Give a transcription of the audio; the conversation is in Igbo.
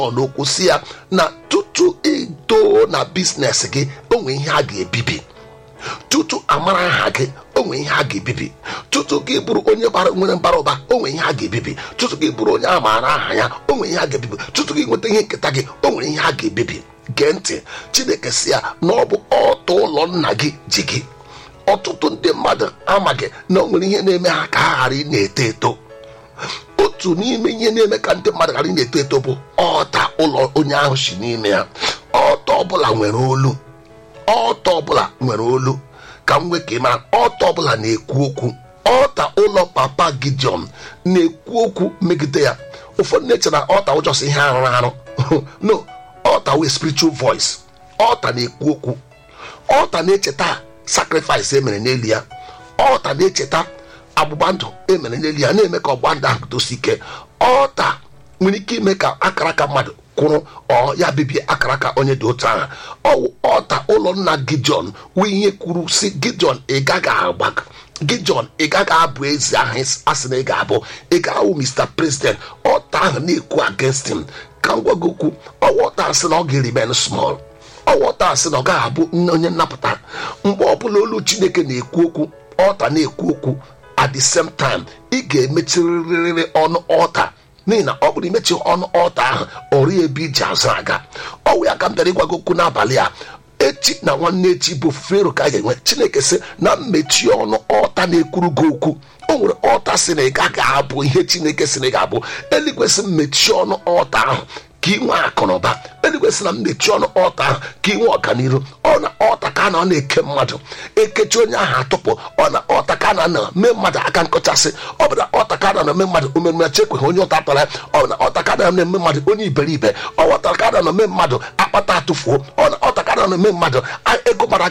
n'okwu si ya na tutu idoo na biznes gị onwe ihe a ga-ebibi tutu amara aha gị onwe ihe a ga-ebibi tutu gị bụrụ onye bara nwere mbara ụba onwe ihe a ga-ebibi tutu gị bụrụ onye a maara aha ya onwe ihe a ga-ebibi tutu gị nweta ihe nketa gị o nwere ihe a ga-ebibi gee ntị chineke si ya na ọ bụ ọtọ ụlọ nna gị ji gị ọtụtụ ndị mmadụ amaghị na o nwere ihe na-eme ha ka ha ghara ị na-eto eto otu n'ime ihe na-eme ka ndị mmadụ ghara ị na-eto eto bụ ọta ụlọ onye ahụ si n'ime ya ọta ọbụla nwere olu ọta ọbụla nwere olu ka m nwee ka ị mara ọta ọbụla na-ekwu okwu ọta ụlọ papa gideon na-ekwu okwu megide ya ụfọdụ na-eche na ọta ụjọsị ihe arụrụ arụ no ọta wee spiritual voice ọta na-ekwu okwu ọta na-echeta sacrifice emere n'elu ya ọta na-echeta agbụgba ndụ emere n'elu ya na-eme ka ọgba ndụ ahụ dosi ike ọta nwere ike ime ka akara aka mmadụ kwụrụ ọ ya bibie akara aka onye dị otu ahụ ọwụ ọta ụlọ nna gideon wee ihe kwuru si gideon ị gaghị agba gideon ị gaghị abụ ezi ahụ asị na ị ga-abụ ị ga-awụ mr president ọta ahụ na-ekwu against him ka m gwa gị okwu ọwa ọta asị na ọ ga-erimen small ọwa ọta asị na ọ gaghị abụ onye nnapụta mgbe ọbụla olu chineke na-ekwu okwu ọta na-ekwu okwu at the same time ị ga-emechirịrị ọnụ ọta n'ihi na ọ bụrụ imechi ọnụ ọta ahụ ọrụ ebe iji azụ aga ọwụ ya ka m bịara ịgwa gị okwu n'abalị a echi na nwanne echi bụ fero ka a ga-enwe chineke sị na mmechi ọnụ ọta na-ekwuru gị okwu o nwere ọta si na ị gaghị abụ ihe chineke si na ị ga-abụ eluigwe sị mmechi ọnụ ọta ahụ ka ị nwee akụnụba eluigwe sị na mmechi ọnụ ọta ahụ ka ị nwee ọganihu ọ na ọta ka a na na-eke mmadụ ekechi onye ahụ atụpụ ọ na ọta ka a na mee mmadụ aka nkọchasị ọ bụ na ọta ka a na eme mmadụ omereme chekweghị onye ụta tara ya ọ na ọta ka a na eme mmadụ onye iberibe ọ ọta ka a na eme mmadụ akpata atụfuo ọ na ọta ka a na eme mmadụ ego mara